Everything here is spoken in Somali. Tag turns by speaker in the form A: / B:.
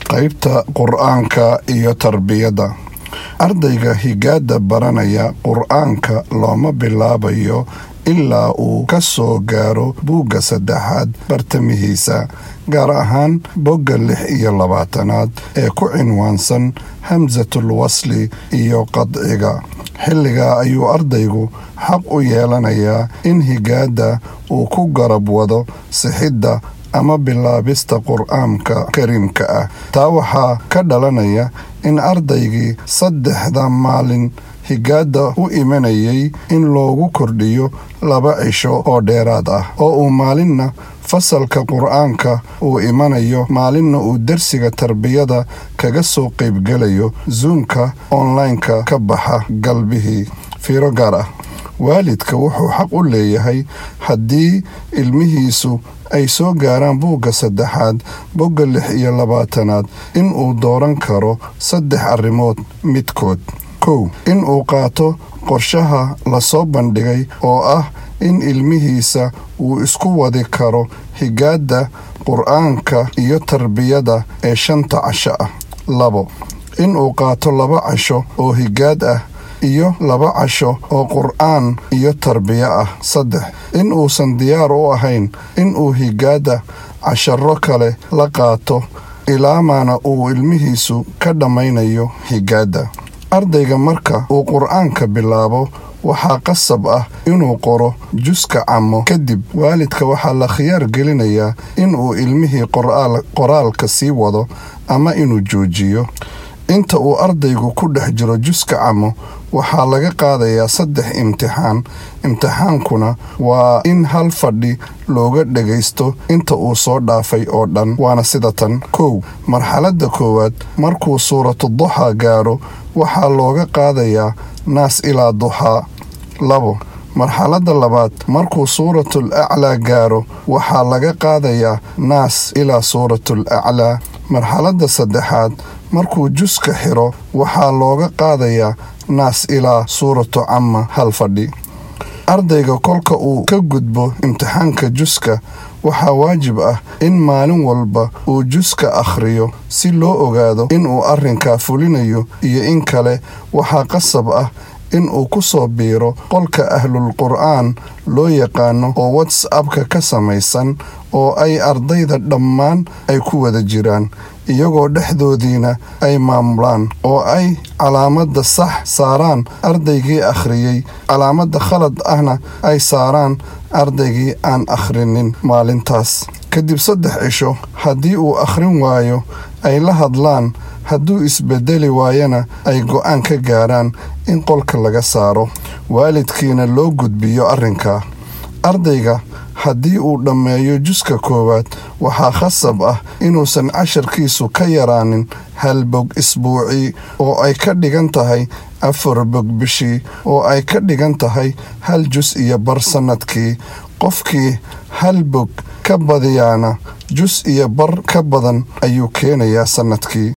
A: qaybta qur-aanka iyo tarbiyadda ardayga higaada baranaya qur-aanka looma bilaabayo ilaa uu ka soo gaaro buugga saddexaad bartamihiisa gaar ahaan bogga lix iyo labaatanaad ee ku cinwaansan hamsatul wasli iyo qadciga xilligaa ayuu ardaygu xaq u yeelanayaa in higaada uu ku garab wado sixidda ama bilaabista qur-aanka kariimka ah taa waxaa ka dhalanaya in ardaygii saddexda maalin higaada u imanayay in loogu kordhiyo laba cisho oo dheeraad ah oo uu maalinna fasalka qur-aanka uu imanayo maalinna uu dersiga tarbiyada kaga soo qaybgelayo zuumka online-ka ka baxa galbihii fiiro gaar ah waalidka wuxuu xaq u leeyahay haddii ilmihiisu ay soo gaaraan buugga saddexaad bogga lix iyo labaatanaad in uu dooran karo saddex arrimood midkood kow in uu qaato qorshaha lasoo bandhigay oo ah in ilmihiisa uu isku wadi karo higaadda qur-aanka iyo tarbiyada ee shanta casho ah labo in uu qaato laba casho oo higaad ah iyo laba casho oo qur-aan iyo tarbiyo ah saddex in uusan diyaar u ahayn in uu higaadda casharo kale la qaato ilaamaana uu ilmihiisu ka dhammaynayo higaadda ardayga marka uu qur-aanka bilaabo waxaa qasab ah inuu qoro juska camo kadib waalidka waxaa la khiyaar gelinayaa inuu ilmihii qoraalka sii wado ama inuu joojiyo inta uu ardaygu ku dhex jiro juska camo waxaa laga qaadayaa saddex imtixaan imtixaankuna waa in hal fadhi looga dhagaysto inta uu soo dhaafay oo dhan waana sida tan kow marxaladda koowaad markuu suuratu duxaa gaaro waxaa looga qaadayaa naas ilaa duxaa labo marxaladda labaad markuu suuratul aclaa gaaro waxaa laga qaadayaa naas ilaa suuratul aclaa marxaladda saddexaad markuu juska xiro waxaa looga qaadayaa naas ilaa suuratu camma hal fadhi ardayga kolka uu ka gudbo imtixaanka juska waxaa waajib ah in maalin walba uu juska akhriyo si loo ogaado inuu arrinkaa fulinayo iyo in kale waxaa qasab ah in uu ku soo biiro qolka ahlul qur'aan loo yaqaano oo whatsappka ka samaysan oo ay ardayda dhammaan ay ku wada jiraan iyagoo dhexdoodiina ay maamulaan oo ay calaamadda sax saaraan ardaygii akhriyey calaamadda khalad ahna ay saaraan ardaygii aan akhrinin maalintaas kadib saddex cisho haddii uu akhrin waayo ay la hadlaan hadduu isbedeli waayana ay go'aan ka gaaraan in qolka laga saaro waalidkiina loo gudbiyo arrinka ardayga haddii uu dhammeeyo juska koowaad waxaa khasab ah inuusan casharkiisu ka yaraanin hal bog isbuucii oo ay ka dhigan tahay afar bog bishii oo ay ka dhigan tahay hal jus iyo bar sannadkii qofkii hal bog ka badiyaana jus iyo bar ka badan ayuu keenayaa sannadkii